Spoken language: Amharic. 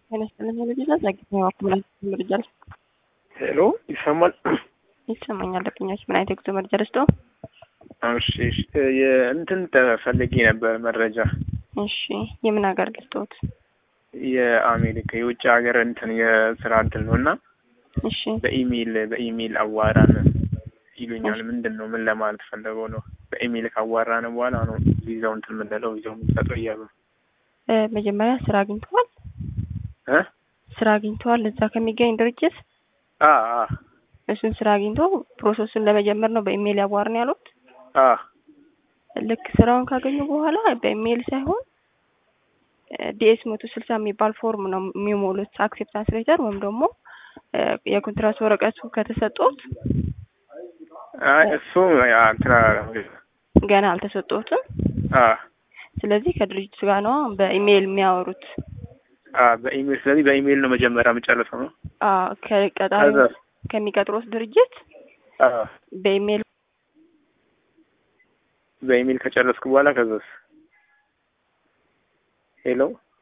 ሄሎ ይሰማል? ይሰማኛል። ደንበኞች ምን አይነት የጉዞ መረጃ ደስቶ? እሺ እሺ፣ የእንትን ተፈልጌ ነበር መረጃ እሺ፣ የምን ሀገር ልስጦት? የአሜሪካ የውጭ ሀገር እንትን የስራ እድል ነው እና እሺ፣ በኢሜይል በኢሜይል አዋራን ይሉኛል። ምንድን ነው ምን ለማለት ፈለገው ነው? በኢሜይል ካዋራን በኋላ ነው ቪዛው እንትን የምንለው ቪዛው የምንሰጠው እያሉ ነው። እ መጀመሪያ ስራ አግኝተዋል? እ ስራ አግኝተዋል እዛ ከሚገኝ ድርጅት? አ አ እሱን ስራ አግኝቶ ፕሮሰሱን ለመጀመር ነው በኢሜይል ያዋርን ያሉት? አ ልክ ስራውን ካገኙ በኋላ በኢሜይል ሳይሆን ዲኤስ መቶ ስልሳ የሚባል ፎርም ነው የሚሞሉት። አክሴፕታንስ ሌተር ወይም ደግሞ እ የኮንትራት ወረቀቱ ከተሰጡት አይ እሱ ያ እንትን አላለም። ገና አልተሰጡትም። አ ስለዚህ ከድርጅቱ ጋር ነው በኢሜይል የሚያወሩት። አ በኢሜይል ስለዚህ በኢሜይል ነው መጀመሪያ የምጨርሰው ነው። አ ከቀጣሪ ከዛ ከሚቀጥሩት ድርጅት አ በኢሜይል በኢሜይል ከጨረስኩ በኋላ ከዛስ ሄሎ